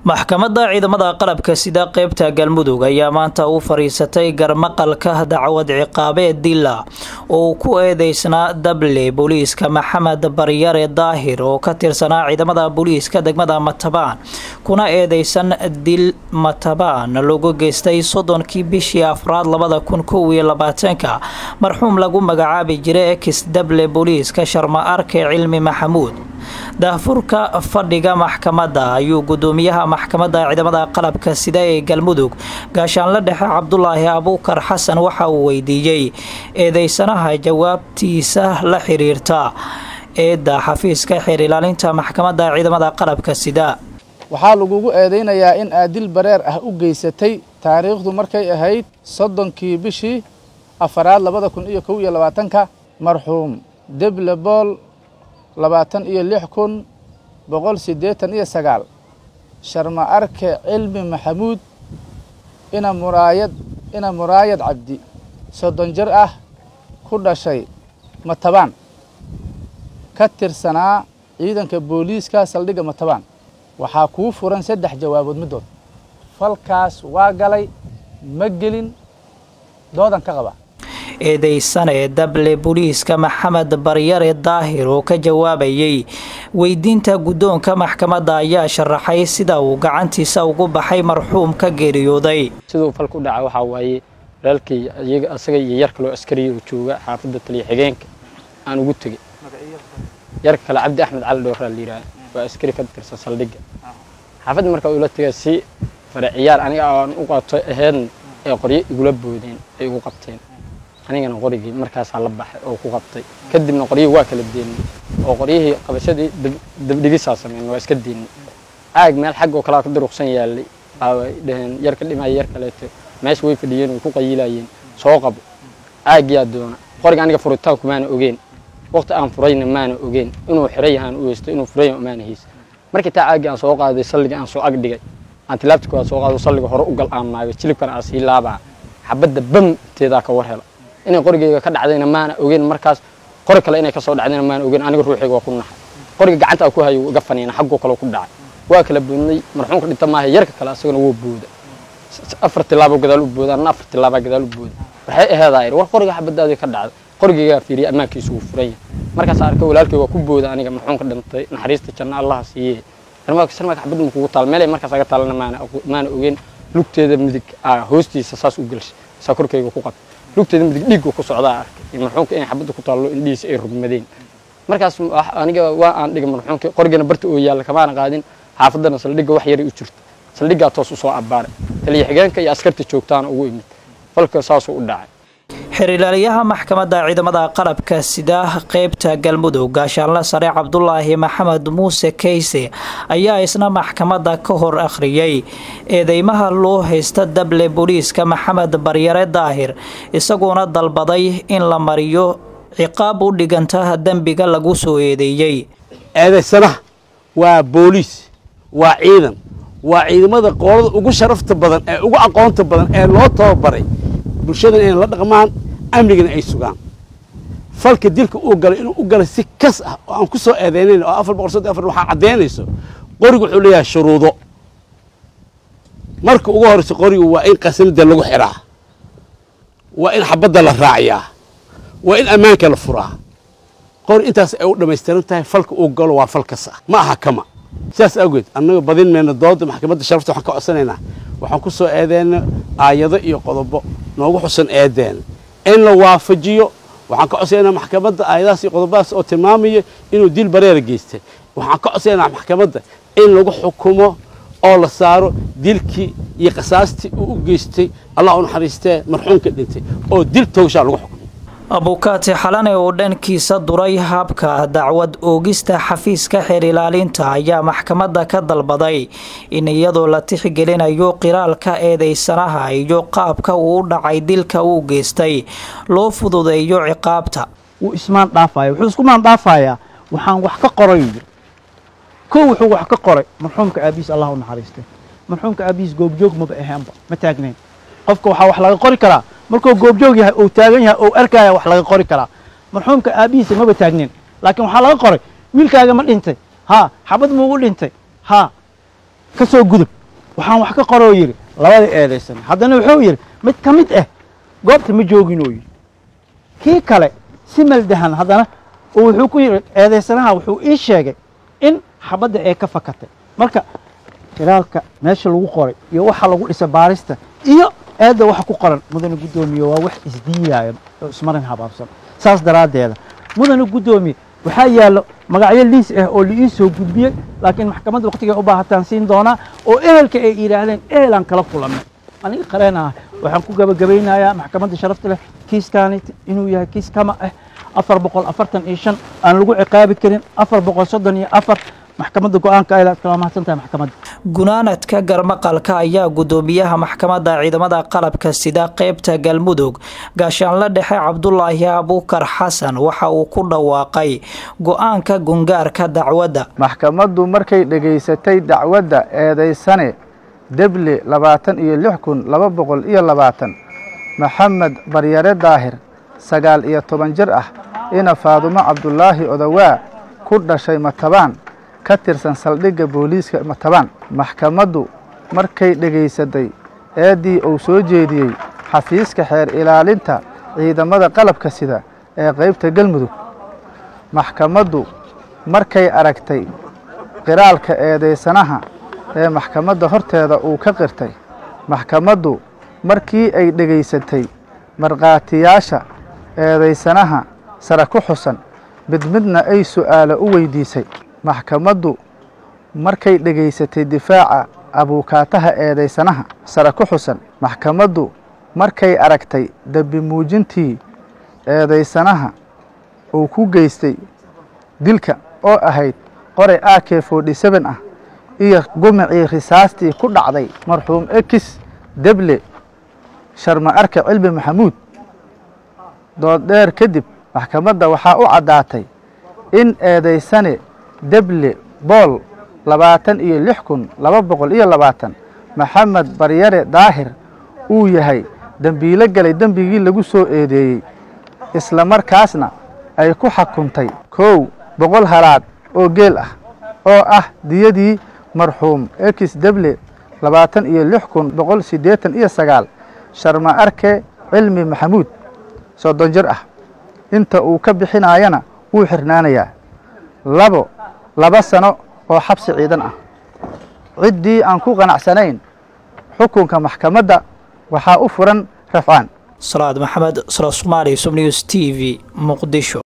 maxkamadda ciidamada qalabka sida qeybta galmudug ayaa maanta u fariisatay garmaqalka dacwad ciqaabeed dila oo uu ku eedeysnaa dable booliiska maxamed baryare daahir oo ka tirsanaa ciidamada booliiska degmada matabaan kuna eedeysan dil matabaan lagu geystay soddonkii bishii afraad labada kun kow iyo labaatanka marxuum lagu magacaabi jiray ex dable booliiska sharma arke cilmi maxamuud daahfurka fadhiga maxkamadda ayuu gudoomiyaha maxkamadda ciidamada qalabka sida ee galmudug gaashaanle dhexe cabdulaahi abuukar xasan waxa uu weydiiyey eedeysanaha jawaabtiisa la xiriirta eedda xafiiska xeer ilaalinta maxkamadda ciidamada qalabka sida waxaa lagugu eedaynayaa in aad dil bareer ah u geysatay taariikhdu markay ahayd soddonkii bishii afaraad labada kun iyo kow iyo labaatanka marxuum deble bool labaatan iyo lix kun boqol siddeetan iyo sagaal sharma arke cilmi maxamuud ina muraayad ina muraayad cabdi soddon jir ah ku dhashay matabaan ka tirsanaa ciidanka booliiska saldhigga matabaan waxaa kuu furan saddex jawaabood middood falkaas waa galay ma gelin doodan ka qaba eedeysane dable booliiska maxamed baryare daahir oo ka jawaabayay weydiinta guddoonka maxkamadda ayaa sharaxay sida uu gacantiisa ugu baxay marxuum ka geeriyooday siduu falka u dhaca waxaa waaye walaalkii iyaga asaga iyo yar kaloo askariya oo jooga xaafadda taliya xigeenka aan ugu tegey yar kale cabdi axmed cali dhowraa la yidhaha waa askari ka tirsan saldhigga xaafadda markaa ula tegay si fare ciyaar aniga aan u qato aheedna ee qoryo igula boodeen ay igu qabteen anigana qorigii markaasaa la baxay oo ku qabtay kadibna qoryihii waa kala deennay oo qoryihii qabashadii dabdhigisaa sameyn waa iska deennay caag meel xag oo kalea ka duruqsan yaallay baabay dhaheen yar ka dhimaya yar kaleeto meesha way fadhiyeen way ku qayilayeen soo qabo caagyaa doona qoriga aniga furitaanku maana ogeen waqti aan furayna maana ogeen inuu xiray yahaan u heysto inuu furay maana haysa markii taa caaggii aan soo qaaday salliga aan soo ag dhigay aan tilaabti kooda soo qaado salliga hore u gal aan maagay jilibkana aan sii laabaa xabadda bam teedaa ka war hela inay qorigeyga ka dhacdayna maana ogeyn markaas qori kale inay kasoo dhacdayna maana ogeyn aniga ruuxayga waa ku naxay qoriga gacanta ku hayo iga faniina xaggoo kale ku dhacay waa kala boodnay marxuumka dhinta maaha yarka kale asagana wuu booda afar tilaabo gadaal u booda anna afar tilaabaa gadaal u booda waxay aheedaa yidhi war qoriga xabadaadii ka dhacday qorigeygaa fiiriyay ammaankiisu wuu furan yahay markaas arkay walaalkay waa ku booda aniga marxuumka dhintay naxariista janna allaha siiye sarmaaka sarmaaka xabadda makugu taal meelay markaas aga taalana maana maana ogeyn lugteeda midig hoostiisa saas u gelshay saa korkayga ku qabtay lugteeda midig dhiigga ku socdaa arkay marxuumka inay xabadda ku taallo indhihiisa ay rugmadeen markaas aniga waa aan dhigay marxuumka qorigana barta oo yaalla kamaana qaadin xaafaddana saldhigga wax yaray u jirta saldhiggaa toos u soo abbaaray taliya xigeenka iyo askarta joogtaana ugu imid falka saasuu u dhacay xeerilaaliyaha maxkamadda ciidamada qalabka sida qeybta galmudug gaashaanle sare cabdulaahi maxamed muuse keyse ayaa isna maxkamadda ka hor akhriyey eedeymaha loo haysta dable booliiska maxamed baryare daahir isagoona dalbaday in la mariyo ciqaab u dhiganta dembiga lagu soo eedeeyey eedaysanaha waa booliis waa ciidan waa ciidamada qoolada ugu sharafta badan ee ugu aqoonta badan ee loo tababaray bulshadan inay la dhaqmaan amnigana ay sugaan falka dilka uu galay inuu u galay si kas ah oo aan ku soo eedeynayn oo afar boqol soddon afar waxaa caddaynayso qorigu wuxuu leeyahay shuruudo marka ugu horreysa qorigu waa in qasanada lagu xiraa waa in xabadda la raaciyaa waa in ammaanka la furaa qori intaas ay u dhammaystiran tahay falka uu galo waa fal kas ah ma aha kama sidaas awgeed annaga badin mayna dooda maxkamadda sharafta waxaan ka codsanaynaa waxaan ku soo eedeyna aayado iyo qodobo noogu xusan eedeena in la waafajiyo waxaan ka codsanaynaa maxkamadda aayadahaas iyo qodobadaas oo tilmaamaya inuu dil bareera geystay waxaan ka codsanaynaa maxkamadda in lagu xukumo oo la saaro dilkii iyo qasaastii uu u geystay allah u naxariistee marxuumka dhintay oo dil toogshaa lagu xukumo abukaati xalane oo dhankiisa duray habka dacwad oogista xafiiska xeer ilaalinta ayaa maxkamadda ka dalbaday in iyadoo la tixgelinayo qiraalka eedeysanaha iyo qaabka uu u dhacay dilka uu geystay loo fududeeyo ciqaabta wuu ismaan dhaafaya wuxuu isku maan dhaafayaa waxaan wax ka qoray yiri kow wuxuu wax ka qoray marxuumka aabihiis allah u naxariistay marxuumka aabihiis goobjoog maba aheenba ma taagnayn qofka waxaa wax laga qori karaa markuu goobjoog yahay ou taagan yahay ou arkaya wax laga qori karaa marxuumka aabihiisa maba taagnin laakiin waxaa laga qoray wiilkaaga ma dhintay ha xabad muugu dhintay ha ka soo gudub waxaan wax ka qoroo yidhi labada eedaysan haddana wuxuu yidhi mid ka mid ah goobta ma joogin oo yidhi kii kale si maldahan haddana oo wuxuu ku yidhi eedaysanaha wuxuu ii sheegay in xabadda ee ka fakatay marka khilaalka meesha lagu qoray iyo waxa lagu dhisay baarista iyo eedda waxa ku qoran mudane guddoomiye waa wax isdiiyaaya oo ismarin habaabsan saas daraaddeeda mudane guddoomiye waxaa yaallo magacyo liis ah oo la ii soo gudbiyey laakiin maxkamadda wakhtigay u baahataan siin doonaa oo ehelka ay yidhaahdeen ehelaan kala kulannay aniga qareen ah waxaan ku gabagabaynayaa maxkamadda sharafta leh kiiskaani inuu yahay kiis kama ah afar boqol afartan iyo shan aan lagu ciqaabi karin afar boqol soddon iyo afar maxkamadda go-aanka ay kala mahadsan tahay maxkamadda gunaanadka garmaqalka ayaa guddoomiyaha maxkamadda ciidamada qalabka sida qeybta galmudug gaashaanle dhexe cabdulaahi abuukar xasan waxa uu ku dhawaaqay go-aanka gungaarka dacwadda maxkamaddu markay dhegaysatay dacwadda eedaysane deble labaatan iyo lix kun laba boqol iyo labaatan maxamed baryare daahir sagaal iyo toban jir ah ina faadumo cabdulaahi odawaa ku dhashay matabaan ka tirsan saldhigga booliiska matabaan maxkamaddu markay dhegaysatay eeddii uu soo jeediyey xafiiska xeer ilaalinta ciidamada qalabka sida ee qaybta galmudug maxkamaddu markay aragtay qiraalka eedaysanaha ee maxkamadda horteeda uu ka qirtay maxkamaddu markii ay dhegaysatay markhaatiyaasha eedaysanaha sare ku xusan mid midna ay su'aalo u weydiisay maxkamaddu markay dhegaysatay difaaca abuukaataha eedaysanaha sare ku xusan maxkamaddu markay aragtay dembi muujintii eedaysanaha uu ku geystay dilka oo ahayd qoray a k forty seven ah iyo gumicii risaastii ku dhacday marxuum ekis deble sharma arke cilmi maxamuud dooddheer kadib maxkamadda waxaa u caddaatay in eedaysane deble bool labaatan iyo lix kun laba boqol iyo labaatan maxamed baryare daahir uu yahay dembiilo galay dembigii lagu soo eedeeyey isla markaasna ay ku xukuntay kow boqol halaad oo geel ah oo ah diyadii marxuum ekis deble labaatan iyo lix kun boqol siddeetan iyo sagaal sharma arke cilmi maxamuud soddon jir ah inta uu ka bixinaayana wuu xirnaanayaa labo laba sano oo xabsi ciidan ah ciddii aan ku qanacsanayn xukunka maxkamadda waxaa u furan rafcaan salaad maxamed sala somaali sub news t v muqdisho